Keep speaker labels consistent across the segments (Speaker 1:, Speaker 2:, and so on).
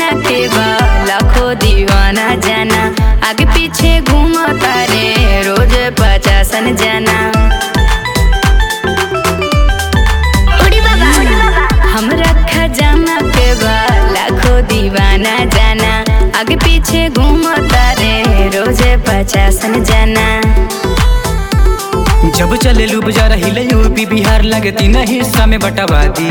Speaker 1: जाना के बा लाखों दीवाना जाना आगे पीछे घूमता रे रोज पचासन जाना उड़ी बाबा हमरा खजाना के बा लाखों दीवाना जाना आगे पीछे घूमता रे रोज पचासन जाना
Speaker 2: जब चले लू बाजार हिले यूपी बिहार लगे तीन हिस्सा में बटवा दी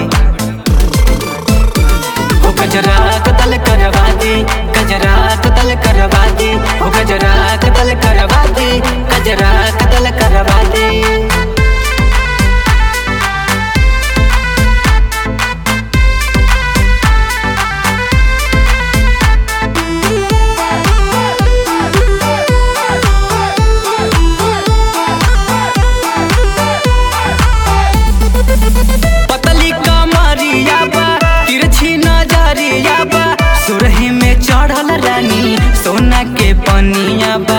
Speaker 2: हो गजरा कतल करवा दी गजरा कतल करवा दी हो गजरा कतल करवा दी गजरा कतल करवा दी पतली कमरिया बा तिरछी नजरिया बा सुरही में चढ़ल रानी सोना के पनिया बा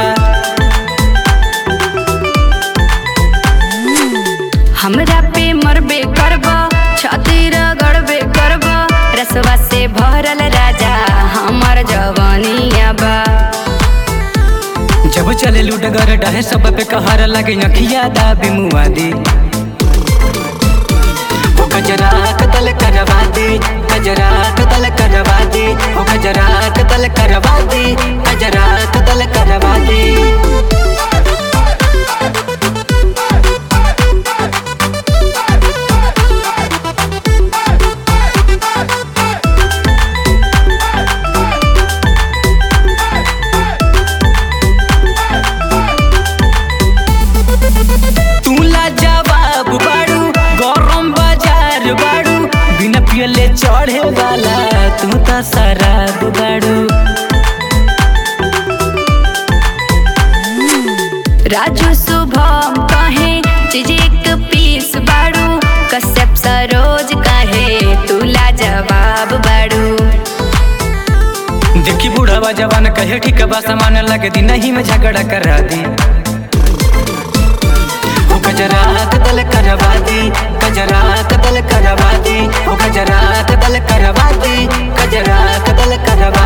Speaker 1: हमरा पे मरबे करब छाती रगड़बे करब रसवा से भरल राजा हमर जवानिया बा
Speaker 2: जब चले लुडगर डहे सब पे कहर लगे नखिया दाबी मुआदी ओ गजरा कतल करवा दी गजरा कतल करवा दी ओ गजरा कतल करवा दी गजरा कतल करवा दी तूला जवाब बाड़ू गरम बाजार बाड़ू बिना पियले चढ़े वाला तू तो शराब बाड़ू
Speaker 1: राजू शुभम कहे चीज एक पीस बाड़ू कश्यप सरोज कहे तुला जवाब बाड़ू
Speaker 2: देखी बूढ़ावा जवान कहे ठीक बा सामान लगे दी नहीं में झगड़ा करा दी ओ गजरा कतल करवा दी गजरा कतल करवा दी ओ गजरा कतल करवा दी गजरा कतल करवा